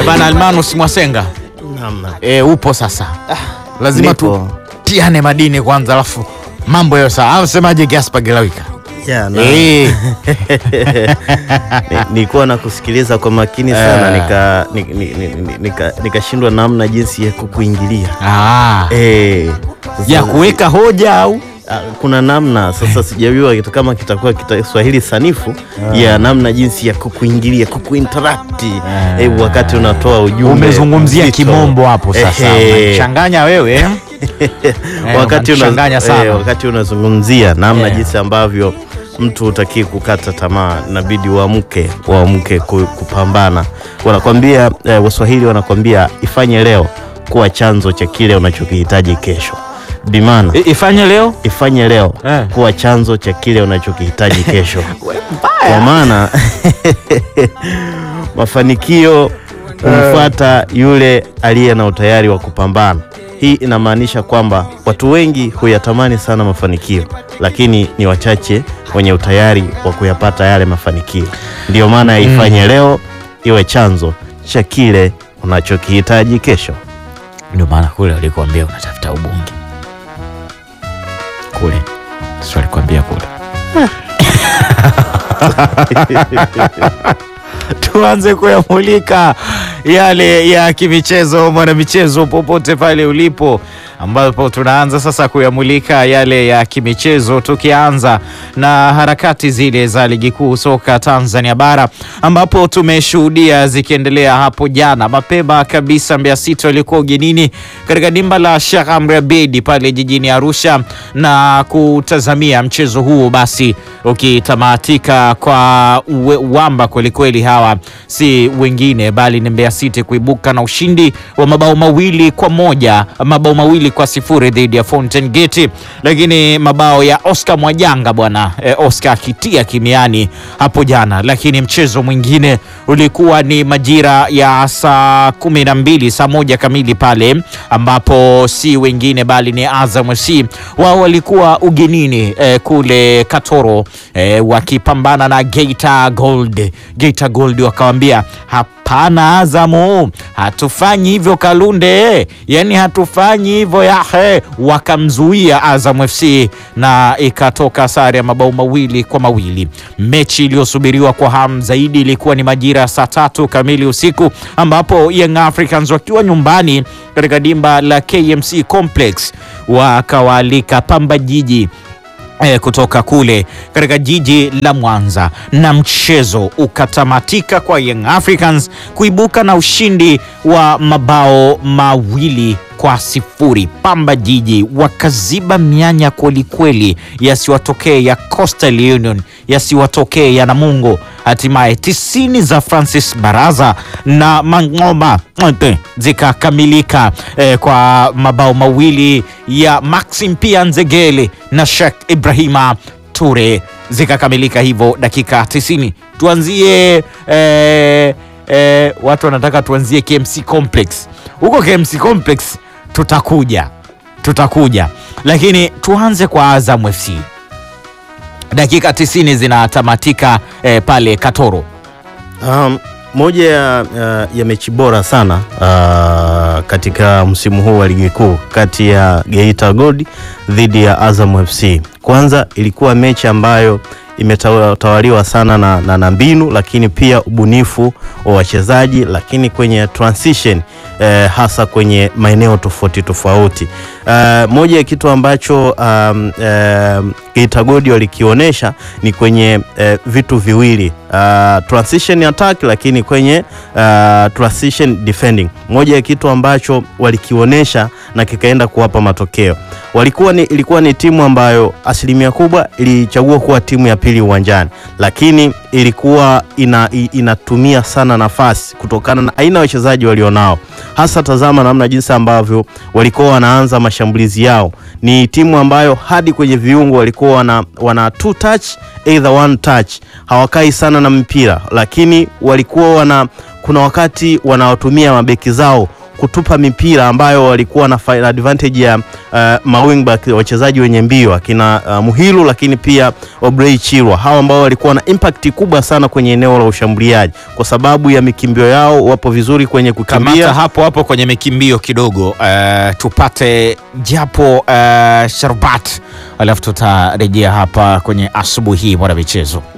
bana Almanus Mwasenga Naam. e, upo sasa lazima nipo. tutiane madini kwanza alafu mambo yayo sawa au semaje Gaspar Gelawika Ya, na- Eh. ni- nilikuwa na kusikiliza kwa makini sana Eh. nika ni- ni- ni- ni- nika- nikashindwa namna jinsi ya kukuingilia ah, Eh, sasa- ya kuweka hoja au Ah, kuna namna sasa sijajua kita- kama kitakuwa kita Swahili sanifu ya namna jinsi ya kukuingilia kukuinteract eh, wakati unatoa ujumbe umezungumzia mzito. kimombo hapo sasa Ehe. changanya wewe eh? wakati una- unachanganya sana. eh, wakati unazungumzia namna Eh. jinsi ambavyo mtu hutakii kukata tamaa, inabidi uamke uamke ku- kupambana. Wanakwambia eh, Waswahili wanakwambia ifanye leo kuwa chanzo cha kile unachokihitaji kesho. Bimana I- ifanye leo ifanye leo Eh. kuwa chanzo cha kile unachokihitaji kesho, kwa maana mafanikio humfuata yule aliye na utayari wa kupambana. Hii inamaanisha kwamba watu wengi huyatamani sana mafanikio, lakini ni wachache wenye utayari wa kuyapata yale mafanikio. Ndiyo maana ya ifanye leo iwe chanzo cha kile unachokihitaji kesho. ndio maana kule walikuambia unatafuta ubunge kule sio alikwambia kule tuanze kuyamulika yale ya kimichezo mwanamichezo popote pale ulipo ambapo tunaanza sasa kuyamulika yale ya kimichezo tukianza na harakati zile za ligi kuu soka Tanzania bara ambapo tumeshuhudia zikiendelea hapo jana mapema kabisa Mbeya City walikuwa ugenini katika dimba la Sheikh Amri Abeid pale jijini Arusha na kutazamia mchezo huo basi ukitamatika kwa uwe- uwamba kwelikweli. Hawa si wengine bali ni Mbeya City kuibuka na ushindi wa mabao mawili kwa moja, mabao mawili kwa sifuri dhidi ya Fountain Gate, lakini mabao ya Oscar Mwajanga bwana eh, Oscar akitia kimiani hapo jana. Lakini mchezo mwingine ulikuwa ni majira ya saa kumi na mbili saa moja kamili pale ambapo si wengine bali ni Azam FC wao walikuwa ugenini eh, kule Katoro eh, wakipambana na Geita Gold. Geita Gold wakawambia hapana, Azamu hatufanyi hivyo Kalunde, yani hatufanyi hivyo yahe. Wakamzuia Azam FC na ikatoka sare ya mabao mawili kwa mawili. Mechi iliyosubiriwa kwa hamu zaidi ilikuwa ni majira ya saa tatu kamili usiku ambapo Young Africans wakiwa nyumbani katika dimba la KMC Complex wakawaalika Pamba Jiji eh, kutoka kule katika jiji la Mwanza na mchezo ukatamatika kwa Young Africans kuibuka na ushindi wa mabao mawili kwa sifuri. Pamba Jiji wakaziba mianya kwelikweli, yasiwatokee ya Coastal Union, yasiwatokee ya Namungo. Hatimaye tisini za Francis Baraza na Mang'oma Mte zikakamilika eh, kwa mabao mawili ya Maxim pia Nzegele na Sheikh Ibrahima Ture zikakamilika hivyo dakika 90. Tuanzie eh, eh, watu wanataka tuanzie KMC Complex. Huko KMC Complex tutakuja tutakuja, lakini tuanze kwa Azam FC. Dakika 90 zinatamatika eh, pale Katoro. Um, moja ya, ya, ya mechi bora sana uh, katika msimu huu wa ligi kuu kati ya Geita Gold dhidi ya Azam FC. Kwanza ilikuwa mechi ambayo imetawaliwa sana na, na, na mbinu lakini pia ubunifu wa wachezaji, lakini kwenye transition eh, hasa kwenye maeneo tofauti tofauti. Uh, moja ya kitu ambacho um, um, Geita Gold walikionyesha ni kwenye eh, vitu viwili uh, transition attack, lakini kwenye uh, transition defending. Moja ya kitu ambacho walikionyesha na kikaenda kuwapa matokeo walikuwa ni, ilikuwa ni timu ambayo asilimia kubwa ilichagua kuwa timu ya pili uwanjani, lakini ilikuwa ina, i- inatumia sana nafasi kutokana na aina ya wachezaji walionao. Hasa tazama namna jinsi ambavyo walikuwa wanaanza mashambulizi yao. Ni timu ambayo hadi kwenye viungo walikuwa wana, wana two touch either one touch, hawakai sana na mpira, lakini walikuwa wana kuna wakati wanawatumia mabeki zao kutupa mipira ambayo walikuwa na fa- advantage ya uh, mawingback wachezaji wenye mbio akina uh, Muhilu, lakini pia Obrey Chirwa, hawa ambao walikuwa na impact kubwa sana kwenye eneo la ushambuliaji kwa sababu ya mikimbio yao, wapo vizuri kwenye Kamata kukimbia. hapo hapo kwenye mikimbio kidogo, eh, tupate japo eh, sharbat, alafu tutarejea hapa kwenye asubuhi hii mwana michezo.